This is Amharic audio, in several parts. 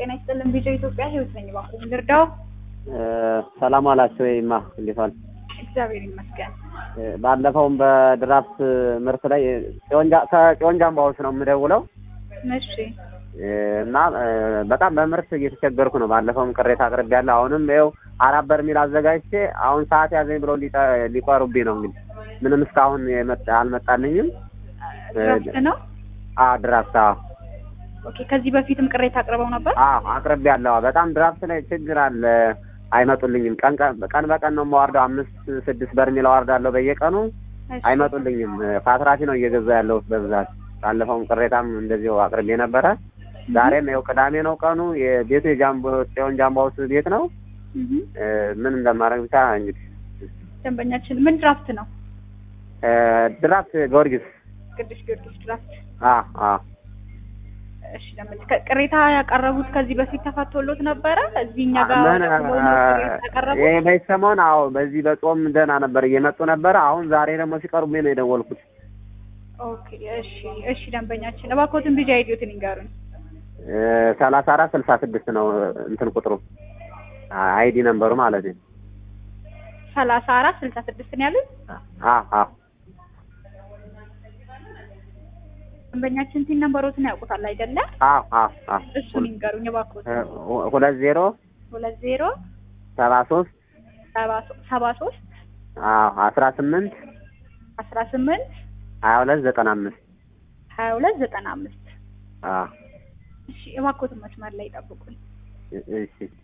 ጤና ይስጥልን። ቪዲዮ ኢትዮጵያ ህይወት ነኝ። እባክዎ ልርዳው? ሰላም ዋላችሁ ወይማ እንዴት ዋል? እግዚአብሔር ይመስገን። ባለፈውም በድራፍት ምርት ላይ ከጽዮን ጃምባዎች ነው የምደውለው እሺ እና በጣም በምርት እየተቸገርኩ ነው። ባለፈውም ቅሬታ አቅርቤያለሁ። አሁንም ይኸው አራት በርሜል አዘጋጅቼ አሁን ሰዓት ያዘኝ ብለው ሊቆሩብኝ ነው። እንግዲህ ምንም እስካሁን አልመጣልኝም። ድራፍት ነው? አዎ ድራፍት። አዎ ኦኬ። ከዚህ በፊትም ቅሬታ አቅርበው ነበር? አዎ አቅርቤያለሁ። በጣም ድራፍት ላይ ችግር አለ። አይመጡልኝም። ቀን ቀን በቀን ነው የማዋርደው። አምስት ስድስት በርሜል አዋርዳለሁ በየቀኑ አይመጡልኝም። ፓትራፊ ነው እየገዛ ያለሁት በብዛት። ባለፈውም ቅሬታም እንደዚሁ አቅርቤ ነበረ። ዛሬም ይኸው ቅዳሜ ነው ቀኑ። የቤቱ የጃምቦ ጽዮን ጃምባውስ ቤት ነው። ምን እንደማደርግ ብቻ እንግዲህ ደንበኛችን ምን ድራፍት ነው? ድራፍት ጊዮርጊስ ቅዱስ ጊዮርጊስ ድራፍት። አ አ እሺ ደንበኛ ቅሬታ ያቀረቡት ከዚህ በፊት ተፈቶሎት ነበረ? እዚህ እኛ ጋር ምን ያቀረቡት ይሄ በዚህ ሰሞን አዎ፣ በዚህ በጾም ደህና ነበር እየመጡ ነበረ። አሁን ዛሬ ደግሞ ሲቀርቡኝ ነው የደወልኩት። ኦኬ እሺ እሺ ደንበኛችን እባክዎትን ቢጂ አይዲዮትን ይንገሩኝ። ሰላሳ አራት ስልሳ ስድስት ነው እንትን ቁጥሩ አይዲ ነምበሩ ማለት ነው። ሰላሳ አራት ስልሳ ስድስት ነው ያሉት። አ አ ደንበኛችን ቲን ነምበሮትን ያውቁታል አይደለ? አ አ አ እሱን ይንገሩኝ እባክዎትን። ሁለት ዜሮ ሁለት ዜሮ ሰባ ሶስት ሰባ ሶስት አዎ አስራ ስምንት አስራ ስምንት ሀያ ሁለት ዘጠና አምስት ሀያ ሁለት ዘጠና አምስት አ እሺ እባክዎትን መስመር ላይ ይጠብቁኝ። እሺ እሺ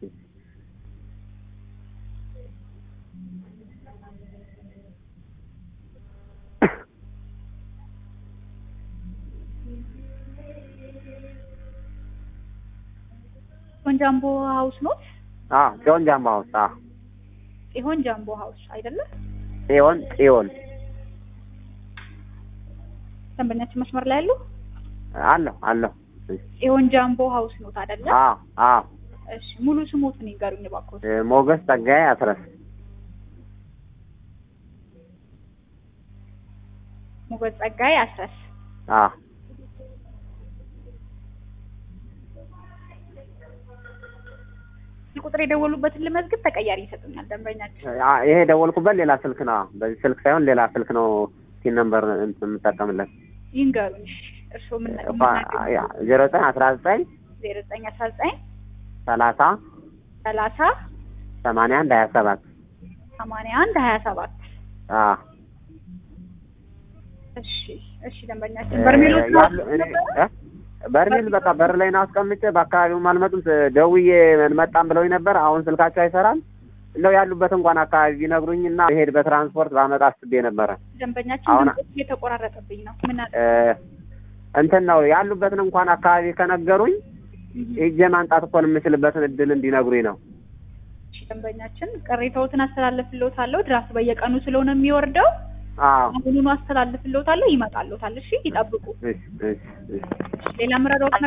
ጽዮን ጃምቦ ሀውስ ኖት? አዎ ጽዮን ጃምቦ ሀውስ አዎ ጽዮን ጃምቦ ሀውስ አይደለ? ጽዮን ጽዮን ደንበኛችን መስመር ላይ ያሉ አለሁ አለሁ ጽዮን ጃምቦ ሀውስ ኖት አይደለ? አዎ አዎ እሺ ሙሉ ስሞትን ይንገሩኝ እባክዎት። ሞገስ ጸጋዬ አስረስ ሞገስ ጸጋዬ አስረስ። አዎ ቁጥር የደወሉበትን ልመዝግብ ተቀያሪ ይሰጡኛል ደንበኛችን። ይሄ የደወልኩበት ሌላ ስልክ ነው። በዚህ ስልክ ሳይሆን ሌላ ስልክ ነው ሲን ነምበር የምጠቀምለት። ይንገሩኝ። እርስዎ ምን ዜሮ ዘጠኝ አስራ ዘጠኝ ዜሮ ዘጠኝ አስራ ዘጠኝ ሰላሳ ሰላሳ ሰማንያ አንድ ሀያ ሰባት ሰማንያ አንድ ሀያ ሰባት አዎ እሺ እሺ ደንበኛችን በርሜሎች በርሜል በቃ በር ላይ ነው አስቀምጬ በአካባቢውም አልመጡም። ደውዬ እንመጣም ብለውኝ ነበር። አሁን ስልካቸው አይሰራም። እንደው ያሉበት እንኳን አካባቢ ቢነግሩኝ እና መሄድ በትራንስፖርት ባመጣ አስቤ ነበረ። ደንበኛችን አሁን ድምፅ እየተቆራረጠብኝ ነው። ምን አለ እንትን ነው ያሉበትን እንኳን አካባቢ ከነገሩኝ ሄጄ ማንጣት እኮ የምችልበትን እድል እንዲነግሩኝ ነው። እሺ ደንበኛችን ቅሬታዎትን አስተላልፍልዎታለሁ። ድራፍት በየቀኑ ስለሆነ የሚወርደው አዎ አሁኑኑ አስተላልፍልዎታለሁ። ይመጣልዎታል። እሺ ይጠብቁ። እሺ እሺ እሺ ሌላ ምረዳዎት